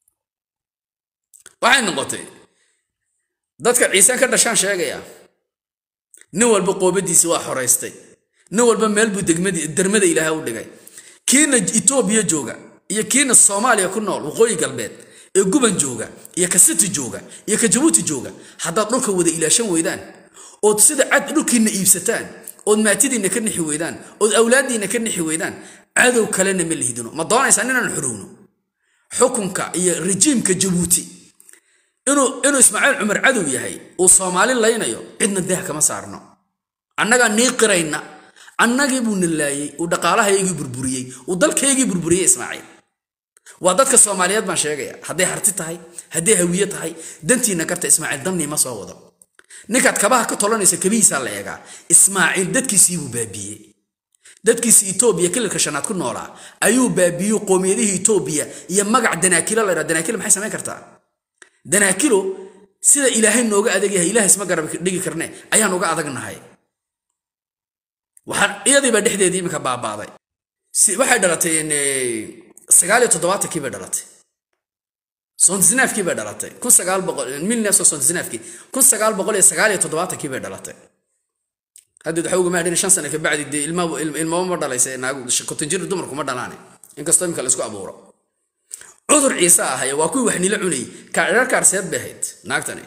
waxay noqotay dadka ciisaan ka dhashaan sheegaya nin walba qoobadiisi waa xoraystay nin walba meel buu dermada ilaahay u dhigay kiina etoobiya jooga iyo kiina soomaaliya ku nool waqooyi galbeed ee guban jooga iyo ka siti jooga iyo ka jabuuti jooga haddaad dhulka wada ilaashan weydaan ood sida cad dhulkiinna iibsataan ood maatidiinna ka nixi weydaan ood awlaaddiinna ka nixi weydaan cadow kalena ma lihdino ma doonaysaa inaan xorowno xukunka iyo rejiimka jabuuti inuu inuu ismaaciil cumar cadow yahay uu soomaali laynayo cidna daah kama saarno annagaa nii qirayna annagii buuna laayey uu dhaqaalahaygii burburiyey uu dalkaygii burburiyey ismaaciil waa dadka soomaaliyeed baan sheegaya hadday harti tahay hadday hawiye tahay dantiina karta ismaaciil dannii ma soo wado ninkaad kabaha ka tolanaysa kabihiisaa la eegaa ismaaciil dadkiisiibuu baabiiyey dadkiisi etoobiya kililka shanaad ku noolaa ayuu baabiiyey qoomiyadihii etoobiya iyo magac danaakilo la ydhaa danaakilo maxay samayn kartaa danaakilo sida ilaahay nooga adag yahay ilahay isma garab dhigi karne ayaan uga adagnahay waxaan iyadiiba dhexdeedii iminka baabaaday waxay dhalatay sagaal iyo toddobaatankii bay dhalatay sontisnaafkii bay dhalatay kun sagaal boqol milneso sontisnaafkii kun sagaal boqol iyo sagaal iyo toddobaatankii bay dhalatay haddeed waxa ugama adhin shan sano ka bacdi dee ilmaba ma dhalaysa naagu konton jir dumarku ma dhalaane inkastoo iminka la isku abuuro cudur ciise ahaya waa kuwii wax nila cunayay reer kaarseed bay ahayd naagtani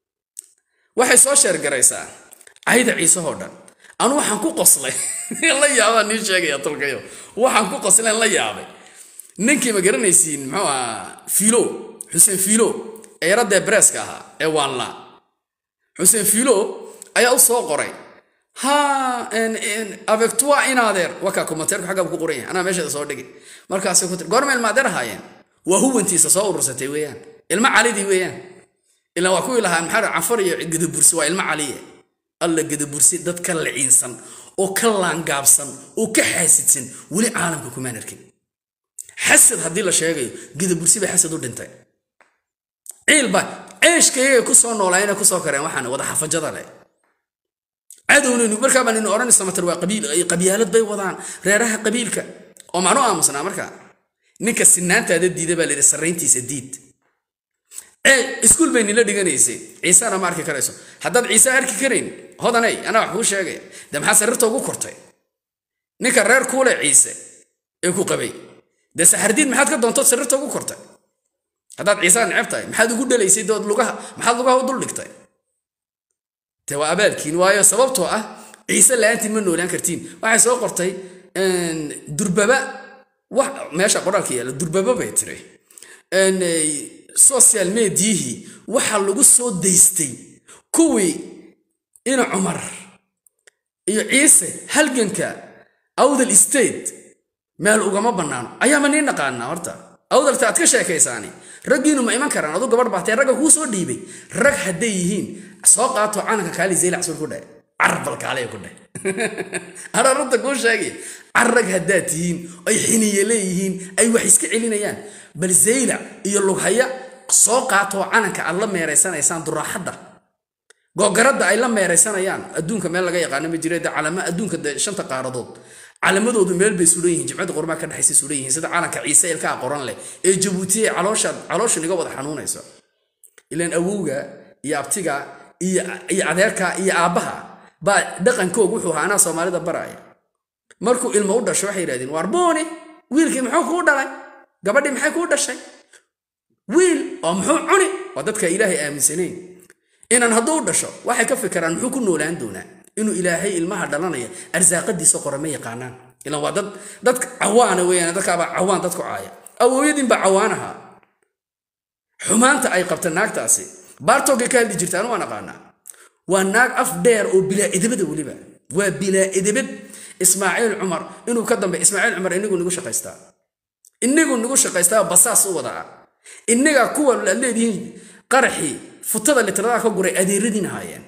waxay soo sheergaraysaa cayda ciisehoo dhan anu waxaan ku qoslay la yaabaa nii sheegaya tolkayo waxaan ku qoslay la yaabay ninkii ma garanaysiin muxuu ahaa filo xuseen filo ee yaradee breeska ahaa ee waanlaa xuseen filo ayaa u soo qoray ha avec toi inadeer wakaa komateerku xaggaa ku qoran yahay anaa meesheeda soo dhigi markaasay ku tiri goorma ilma adeer ahaayeen waa huwantiisa soo urursatay weeyaan ilmo calidii weeyaan ilaa waa kuwii lahaa maxaa cafar iyo gadabursi waa ilmo caliye alla gadabursi dadka liciinsan oo ka laangaabsan oo ka xaasidsan weli caalamka kumaan arkin xasad haddii la sheegayo gidabursi bay xasad u dhintay ciilba ceeshkayagay ku soo noolaayeen ku soo kareen waxaan wada xafajada leh cadownin markaa baan inu odhanaysa matar waa qabiil qabyaalad bay wadaan reeraha qabiilka oo macnu aamusnaa markaa ninka sinaantaada diida baa layidhi sarrayntiisa diid ee iskuul bay nila dhiganaysay ciisana ma arki karayso haddaad ciise arki karayn hodanay anaa wax kuu sheegaya dee maxaa sariirta ugu kortay ninka reer kuule ciise ee ku qabay dee saxardiid maxaad ka doontood sariirta ugu kortay haddaad ciisaa neceb tahay maxaad ugu dhalaysay dood lugaha maxaad lugaha u dul dhigtay de waa abaalkiin waayo sababtoo ah ciise la-aantiin ma noolaan kartiin waxay soo qortay durbaba wax meesha qoraalka yaalla durbaba bay tiri social mediyihii waxaa lagu soo daystay kuwii ina cumar iyo ciise halganka awdal state meel ugama bannaano ayaama nii naqaanaa horta awdalta aad ka sheekaysaani raggiinu ma iman karaan adu gabadh baatee ragga kuu soo dhiibay rag hadday yihiin soo qaato calanka kaali zeylac sur ku dheh carbal kaale ku dheh ararunta kuu sheegay car rag haddaad tihiin ay xiniye leeyihiin ay wax iska celinayaan bal zeylac iyo lughaya soo qaatoo calanka aad la meeraysanaysaan duraaxadda googaradda ay la meeraysanayaan adduunka meel laga yaqaano ma jira de calama adduunka de shanta qaaradood calamadoodu meel bay sulan yihiin jimcada qormaa ka dhexaysa sulan yihiin sida calanka ciise ilkaa qoran leh ee jabuuti ee caloosha caloosha niga wada xanuunayso ilaan awowga iyo abtiga iyo iyo adeerka iyo aabbaha baa dhaqankoog wuxuu ahaa anaa soomaalida baraaya markuu ilmo u dhasho waxay yidhahdeen waar booni wiilkii muxuu kuu dhalay gabadhii maxay kuu dhashay wiil oo muxuu cuni waa dadka ilaahay aaminsanayn inaan hadduu u dhasho waxay ka fikiraan muxuu ku noolaan doonaa inuu ilaahay ilmaha dhalanaya arsaaqadiisa qora ma yaqaanaan ilan waa dad dadka cawaana weeyaan dadkaabaa cawaan dadku caaya awooyadiinbaa cawaanaha xumaanta ay qabta naagtaasi baartoogay ka hadli jirta anu waan aqaanaa waa naag af dheer oo bilaa edabada weliba waa bilaa edabad ismaaciil cumar inuu ka dambe ismaaciil cumar inigu nagu shaqaystaa inigu nagu shaqaystaa basaas u wadaa innaga kuwa aad leedihiin qaraxii futada litradaha ka guray adeeradiina haayeen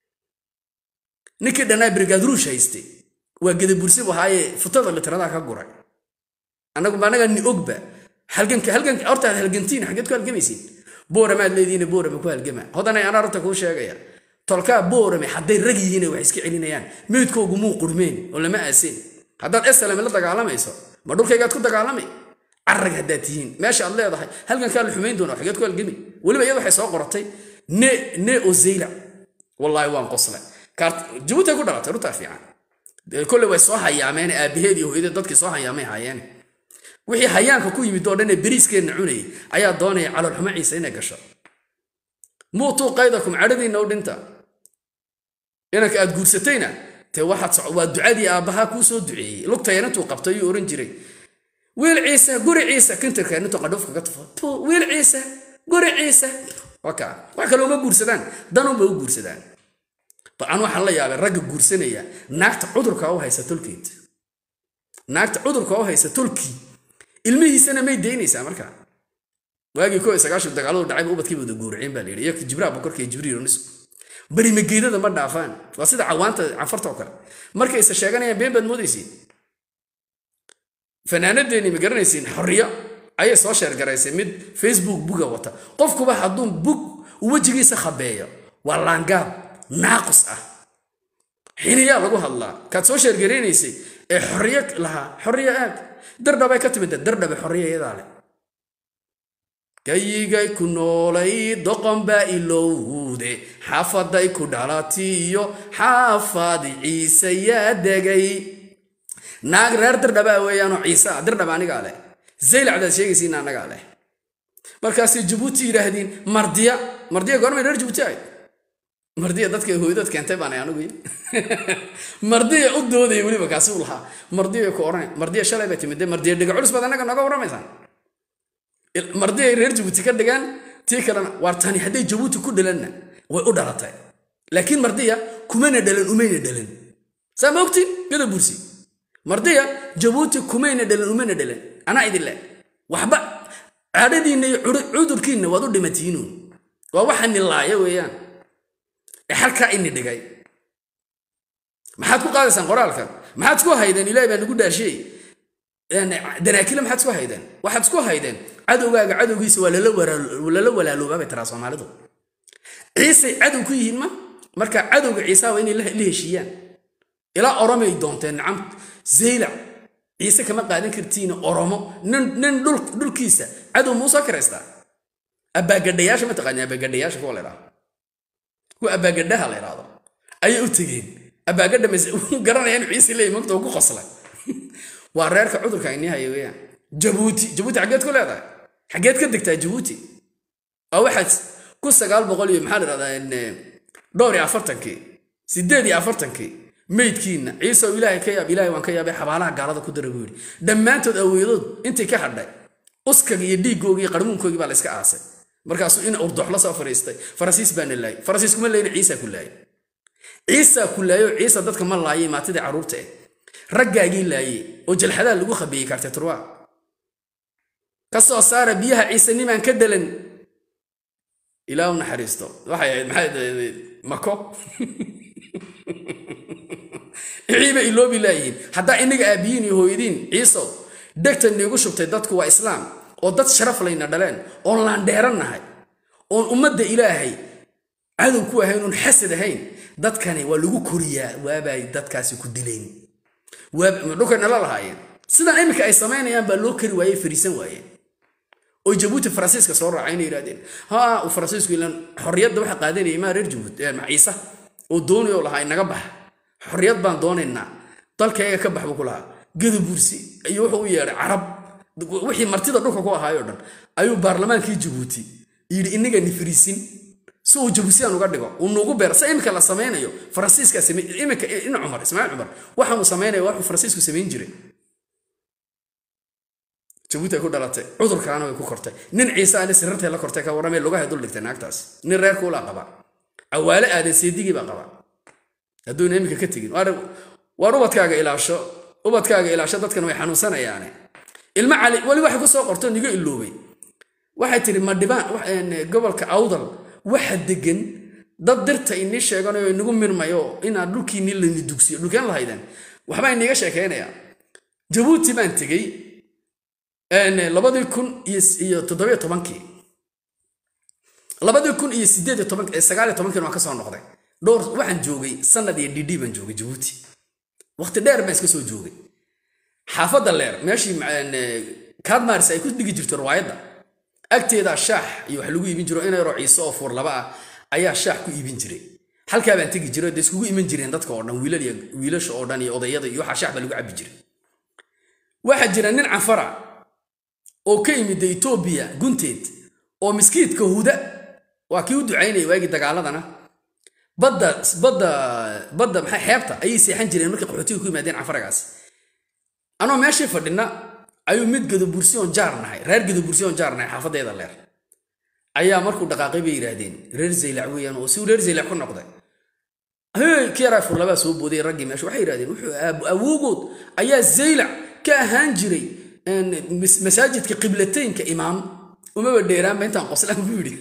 ninkii dhannaa brigaadruush haystay waa gedabursi bu ahaaye futada litradaha ka guray annagu anaga ni ogba halganka halganka hortaad halgantiin xaggeed ku halgamaysiin booramaad leedihiin boorame ku halgama hodanay anaa horta kuu sheegaya tolkaa boorame hadday rag yihiin wax iska celinayaan meydkoogu muu qurmeen oo lama aasin haddaad esalame la dagaalamayso ma dhulkaygaad ku dagaalamay carag haddaad tihiin meesha aad leedahay halgankaa la xumayn doona xageed ku halgami weliba iyada waxay soo qoratay ne ne o zeyla wallaahi waan qoslay jabuuti ku dhalatay runtaa fiican kolle way soo hayaameen aabaheed iyo hooyadee dadkii soo hayaamay haayeen wixii hayaanka ku yimid oo dhan ee beriiskeenna cunayay ayaa doonaya caloolxumo ciise inay gasho muutuu qaydakum cadhadiinna u dhinta inanka aad guursatayna te waxaad waa ducadii aabbahaa kuu soo duceeyey lugtayan intuu qabtay ayuu oran jiray wiil ciise guri ciise kintirkeen intuu qadhuufka ka tufo wiil ciise guri ciise waka wax kale uma guursadaan danunba u guursadaan an waxaan la yaabay ragga guursanaya naagta cudurka u haysa tolkeed naagta cudurka u haysa tolkii ilmihiisana may daynaysaa markaa waagii ko sagaashan dagaaladu dhacayba ubadkiiba wada guuraceen baa layidhi iyo jibraha bokorka iyo jibriil onis bari mageedada ma dhaafaan waa sida cawaanta cafarta oo kale markay isa sheeganayaan been baad moodaysiin fanaanadeeni ma garanaysiin xorriyo ayay soo sheergaraysay mid facebook buga wata qofkuba hadduu bug wejigiisa khabeeyo waa laangaab naaqus ah xiniyaa lagu hadlaa kaad soo sheergaraynaysay ee xorriyo lahaa xorriyo aag dardhabay ka timid dardhabe xorriyo iyadaa leh gayigay ku noolay doqon baa ilowde xaafaday ku dhalatiyo xaafadi ciise yaa degay naag reer dirdhabaa weeyaanoo ciise ah dirdhaba anigaa leh zaylacdaad sheegaysiin annagaa leh markaasay jabuuti yidhaahdeen mardiya mardiya goormay reer jabuuti ahayd mardiya dadka hooydood keentay baan anigu mardiya u doodaya weliba kaasi u lahaa mardiya ku oranay mardiya shalay bay timid mardiya dhiga culus baad annaga nooga warramaysaan mardi ay reer jabuuti ka dhigaan tii kalena waar tani hadday jabuuti ku dhalanna way u dhalatay laakiin mardiya kumana dhalan umayna dhalan saa ma ogtiin gada bursi mardiya jabuuti kumayna dhalan umana dhalan anaa idin leh waxba caadhadiinna iyo cudurkiinna waad u dhimatiinuun waa waxa nilaaya weeyaan ee halkaa ini dhigay maxaad ku qaadaysaan qoraalkan maxaad isku haydeen ilaahay baa nagu dhaashiyey danaakile maxaad isku haydeen waxaad isku haydeen cadowgaaga cadowgiisa waa lala walaaloobaa bay tiraa soomaalidu ciisay cadow ku yihiin ma marka cadowga ciisaa waa inay la heshiiyaan ilaa oromay doonteen nacam zaylac ciise kama qaadan kartiin oromo nin dhulkiisa cadow muusoo kiraystaa abaagadhayaasha ma taqaani abaagadhayaasha kuwa la idhaahdo kuwa abaagadhaha la idhaahdo ayay u tegeen abaagadha garanaya inuu ciise leeyahy magta ku qoslay waa reerka cudurka inii haya weeyaan jabuuti jabuuti xaggeed ku leedahay xaggeed ka degtaa jabuuti waa waxaad ku sagaal boqol iyo maxaa la idhahdaa dhowr iyo afartankii sideed iyo afartankii meydkiinna ciisew ilaahay ka yaab ilaahay waan ka yaabay xabaalaha gaalada ku dara buu yidhi dhammaantood awoodood intay ka hadhay uskaga iyo dhiiggoogii iyo qarmuunkoogii baa la iska aasay markaasuu in urdoxlo soo fariistay farasiis baana laayay farasiis kuma layna ciisaa ku laayay ciisaa ku laayay oo ciisa dadka ma laayay maatidii carruurta eh raggaagii laayey oo jalxadaha lagu khabeeyey kartay turwa ka soo saara biyaha ciise nimaan ka dhalan ilaa u naxariisto waxay ahayd maxay mako ciiba iloobi laayihiin haddaa inaga aabiyiin iyo hooyadiin ciisow dhegta niigu shubtay dadku waa islaam oo dad sharaf layna dhaleen oon laandheerannahay oon ummadda ilaahay cadow ku ahayn oon xasad ahayn dadkani waa lagu koriyaa waabay dadkaasi ku dileen dhulkay nala lahaayeen sidan iminka ay samaynayaan baa loo kari waayey fariisan waayeen oo jabuuti faransiiska soo raacay inay yidhahdeen ha uu faransiisku ilan xorriyadda waxa qaadanayay maa reer jabuuti ciise oo doonayoo lahaa inaga bax xorriyad baan doonaynaa dalkayga ka bax buu ku lahaa gadabursi iyo wuxuu u yeedhay carab wixii martida dhulka ku ahaayoo dhan ayuu baarlamaankii jabuuti yidhi inaga ni fariisin si uu jabuusiyaan uga dhigo uu nuugu beer se iminka la samaynayo faransiiska iminka in cumar ismaaciil cumar waxaanu samaynaya waxuu faransiisku samayn jiray jabuuti ay ku dhalatay cudurkaana way ku kortay nin ciise aane sirartay la kortay ka warramee lugahay dul dhigtay naagtaas nin reer kuulaa qaba cawaale aadan seedigii baa qaba hadduuna iminka ka tegin waar ubadkaaga ilaasho ubadkaaga ilaasho dadkan way xanuunsanayaane ilmo cali weli waxay ku soo qorto niga iloobay waxay tidhi madhibaan gobolka awdal waxa degan dad dirta inii sheeganayo inagu mirmayo inaad dhulkiinii lani dugsiyo dhulkeen lahaydeen waxbaa iniga sheekaynayaa jabuuti baan tegey labadii kun iyo toddobiyo tobankii labadii kun iyo sideed iyo toban sagaal iyo tobankii waan ka soo noqday dhowr waxaan joogay sanad iyo dd baan joogay jabuuti waqti dheer baan iska soo joogay xaafadda leer meeshii kaadmaaris ay ku dhigi jirto riwaayadda agteeda shaax iyo wax lagu iibin jiro ina yaroo ciise oo fuur laba ah ayaa shaax ku iibin jiray halkaa baan tegi jiray dee iskugu iman jireen dadka oo dhan wiilal iyo wiilasha oo dhan iyo odayada iyo waxaa shaax baa lagu cabbi jiray waxaa jira nin cafara oo ka yimid etoobiya gunteed oo miskiidka huda waa kii u ducaynaya waagii dagaaladana badda badda badda maxay xeebta ayay seexan jireen markay qaxootiga ku yimaadeen cafaragaas anoo meeshii fadhina ayuu mid gadabursi oon jaar nahay reer gadabursi oon jaar nahay xaafadeeda leer ayaa markuu dhaqaaqay bay yidhaahdeen reer zaylac weeyaan oo si reer zaylac ku noqday hey kii yaraa furlabaa soo booday raggii meesha waxay yidhahdeen wuxuu awoogood ayaa zaylac ka ahaan jiray masaajidka qiblataynka imaam umaba dheeraanba intaan qoslaan ku yidhi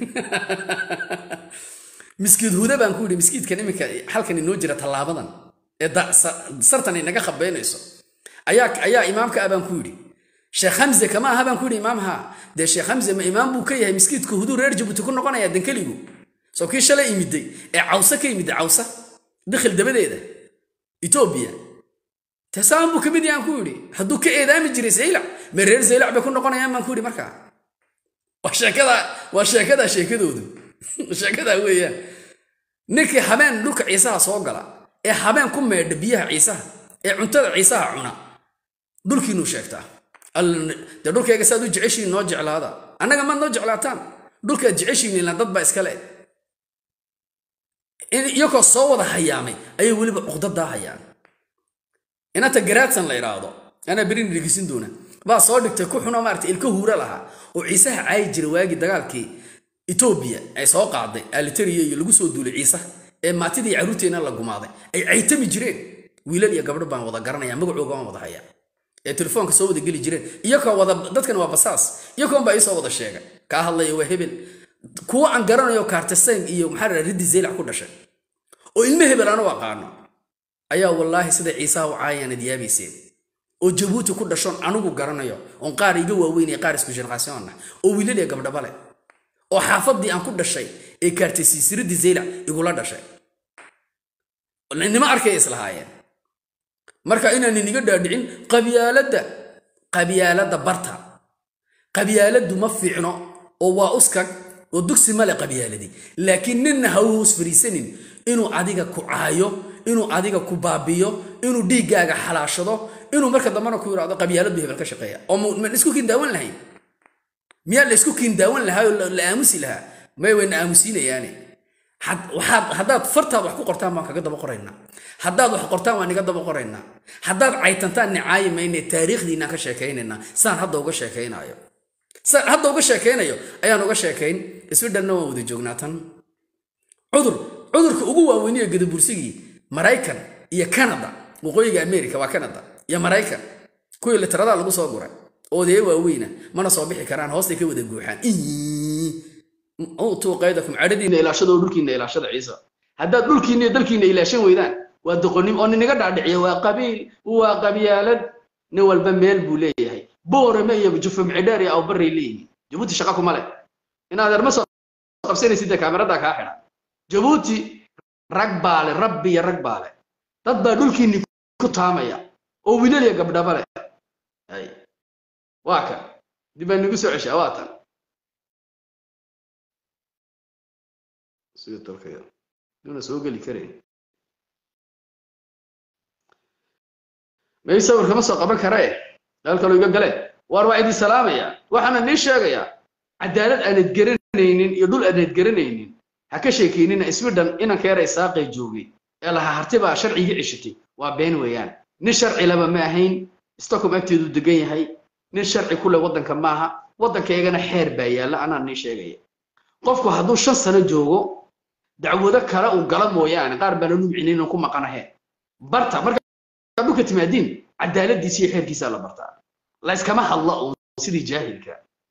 miskiid huda baan ku yidhi miskiidkan iminka halkan inoo jira tallaabadan ee sartan inaga khabeynayso ayaa imaamka ah baan ku yidhi sheekh hamze kama aha baan ku yidhi imaamha dee sheekh hamze ma imaam buu ka yahay miskiidka huduu reer jabuuti ku noqonaya dankeligu soo kii shalay imiday ee cawse ka yimiday cawsa dikhil dabadeeda etoobiya tasaan buu kamid yahan ku yidhi hadduu ka eedaami jiray zaylac ma reer zaylac bay ku noqonayaan baan ku yidhi markaa waa sheekada waa sheekadaa sheekadoodu sheekadaa weeyaan ninkii habeen dhulka ciisaha soo gala ee habeen ku meedha biyaha ciisaha ee cuntada ciisaha cuna dhulkiinuu sheegtaa dee dhulkayga saad u jeceshiin noo jeclaada annaga maad noo jeclaataan dhulkaad jeceshiin ilaan dad baa iskale iyagoo soo wada hayaamay ayay weliba cuqdadaa hayaan inanta garaadsan la idhaahdo anaa berin dhegisin doona baa soo dhigtay ku xunoo maarata ilka huura lahaa oo ciisaha caayi jira waagii dagaalkii etoobiya ay soo qaaday alitariya iyo lagu soo duulay ciisaha ee maatidii carruurteena la gumaaday ay caytami jireen wiilal iyo gabdho baan wada garanaya magacooga waan wada hayaa ee telefoonka soo wada geli jireen iyakoo wada dadkan waa basaas iyakoon baa iisoo wada sheegay kaa hadlaya waa hebel kuwa aan garanayo kaartasayn iyo maxaa raa riddi zeylac ku dhashay oo ilmo hebel anu aqaano ayaa wallaahi sida ciisaha u caayaanad yaabayseen oo jabuuti ku dhashoon anigu garanayo oon qaar iga waaweyn iyo qaar isku jeneraasiyoonna oo wiilal iyo gabdhaba leh oo xaafadii aan ku dhashay ee kaartasiisiradii zaylac igula dhashay nima arkay islahaayeen marka inaan iniga dhaadhicin qabyaaladda qabyaaladda barta qabyaaladdu ma fiicno oo waa uskag oo dugsi male qabyaaladii laakiin ninna ha u hoos fariisanin inuu adiga ku caayo inuu adiga ku baabiyo inuu dhiiggaaga xalaashado inuu marka dambena ku yidhahdo qabyaaladdu hebel ka shaqeeya oo ma isku kiin daawan lahayn miyaa la isku kiin daawan lahaa oo la aamusi lahaa may wayna aamusiinayaane haddaad fartaad wax ku qortaan baan kaga daba qoraynaa haddaad wax qortaan waan iga daba qoraynaa haddaad caytantaan nicaayi mayne taariikhdiinaan ka sheekaynaynaa saan hadda uga sheekaynaayo saan hadda uga sheekaynayo ayaan uga sheekayn iswidhanna waan wada joognaa tan cudur cudurka ugu waaweyniyo gadabursigii maraykan iyo kanada waqooyiga america waa kanada iyo maraykan kuwii literadaa lagu soo guray oodee waaweyna mana soo bixi karaan hoostay ka wada guuxaan utuu qaydakum cadhadiina ilaashada oo dhulkiina ilaashada ciisa haddaad dhulkiina iyo dalkiina ilaashan weydaan waa doqonim oo ninaga dhaadhiciya waa qabiil waa qabyaalad nin walba meel buu leeyahay boorame iyo jufumcidheer iyo awbaray leeyihiin jabuuti shaqa kuma leh inaad erma soo qabsanaysid dee kaamiradaa kaa xidha jabuuti rag baale rabbi iyo rag baale dad baa dhulkiinni ku taamaya oo wiilal iyo gabdhaba leh waa kan dib baa nagu soo ceshaa waa tan duna soo geli karayn may sawir kama soo qaban karae meel kaloo iga gale waar waa idin salaamaya waxaana nii sheegayaa cadaalad aanad garanaynin iyo dhul aanad garanaynin ha ka sheekeynina iswidhan inankeera isaaqay joogay ee lahaa harti baa sharcigii ceshatay waa been weeyaan nin sharci laba ma ahayn stockholm agteedu degan yahay nin sharci kule waddanka maaha waddankaygana xeer baa yaalla anaa nii sheegaya qofku hadduu shan sano joogo dacwado kale uu gala mooyaane qaar baana numcinin inuu ku maqanahe barta markaa dhulka timaadiin cadaaladiisa iyo xeerkiisaa la bartaa layskama hadla uun sidii jaahilka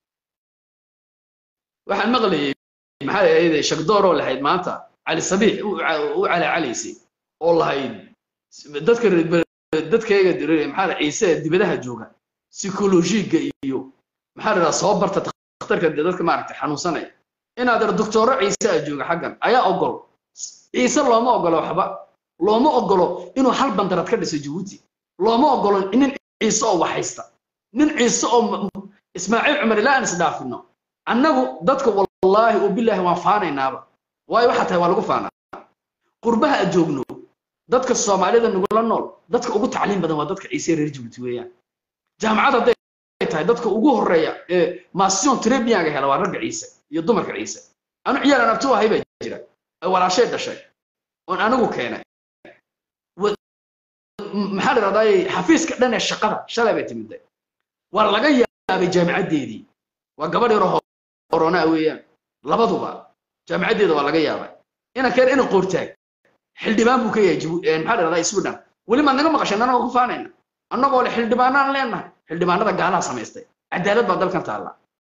waxaan maqlayay maxaa ahayd shagdooroo lahayd maanta cali sabiix u calacalaysay oo lahayd dadka dadkayga maxaa ciise dibadaha jooga psychologiga iyo maxaa la dhahaa soo barta takhtarka dadka maaragtay xanuunsanaya inaad er doctooro ciise a jooga xaggan ayaa ogol ciise looma ogolo waxba looma ogolo inuu hal bandarad ka dhiso jabuuti looma ogolo nin ciise oo waxaysta nin ciise oo ismaaciil cumar ilaa aan isdhaafino annagu dadka wallaahi oo bilaahi waan faanaynaaba waayo waxaa tahay waa lagu faanaa qurbaha aad joogno dadka soomaalida nagula nool dadka ugu tacliim badan waa dadka ciise reer jabuuti weeyaan jaamacad hadday tahay dadka ugu horeeya ee masion trebianga hela waa ragga ciise iyo dumarka ciise anu ciyaal aan abti u ahay baa jira ee walaashay dhashay oon anigu keenay maxaa la dhahdaa xafiiska dhan ee shaqada shalay bay timidday waa laga yaabay jaamicaddeedii waa gabadh yaro horonaa weeyaan labaduba jaamicaddeeda waa laga yaabay inankeen ina qoortaag xildhibaan buu ka yahay maxaa la dhahdaa sweden weli maad naga maqashay annagoo ku faanayna annagoo le xildhibaanaan leenahay xildhibaanada gaalaha samaystay cadaalad baa dalkan taalla